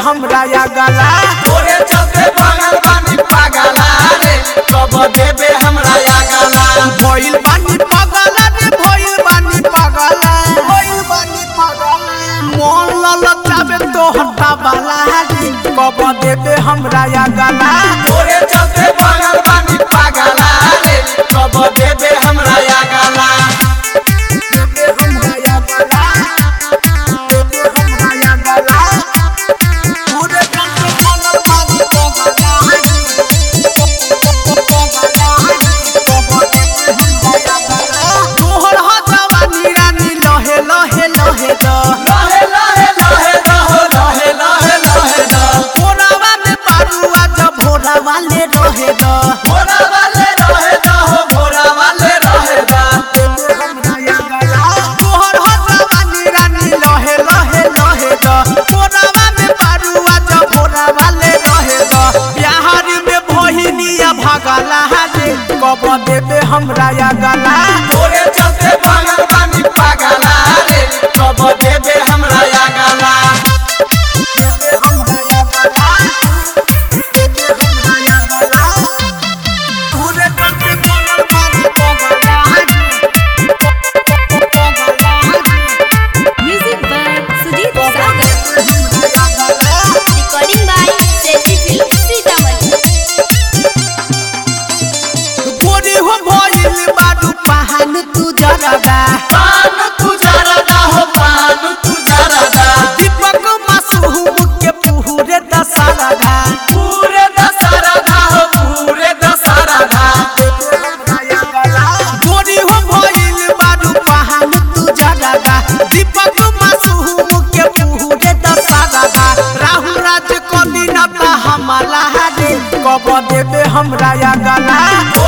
हमरा या गला तोरे चलते पागल बानी पागला रे कब देबे हमरा या गाला भइल बानी पगला रे भइल बानी पगला भइल बानी पगला मोन ललचावे तो हटा बाला रे कब देबे हमरा या गला तोरे चलते पागल बानी पागला रे कब देबे हमरा या गाला देबे हमरा या गला देबे हमरा या गला पूरे कंट्रोल बनल बानी पगला तोहर हजवानी रानी लहे लहे लहे द लहे लहे लहे दहो लहे लहे लहे द भोरावा में पारुआ जब भोरा वाले रहे द भोरा वाले रहे दहो भोरा वाले रहे द तोहर हजवानी रानी लहे लहे लहे द भोरावा में पारुआ जब भोरा वाले रहे द बिहारी में भहिनिया भगला रे कब देबे हमरा या गला तोरे चलते पागल बानी पागला रे कब देबे हमरा या गाला देबे हमरा या गला देबे हमरा या गला पूरे करके बोलल बानी पगला Music by Sujit Sagar. Recording by Seti Film Sitaman. गोरी हो भइल बाडू पहान तू जरदा पान तू जरदा हो पान तू जरदा दीपक मासूम के पुहुरे दशरदा पूरे दशरदा हो पूरे दशरदा गोरी हो भइल बाडू पहान तू जरदा दीपक मासूम के पुहुरे दशरदा राहु राज कली नता हमला रे कब देबे हमरा या गला तोरे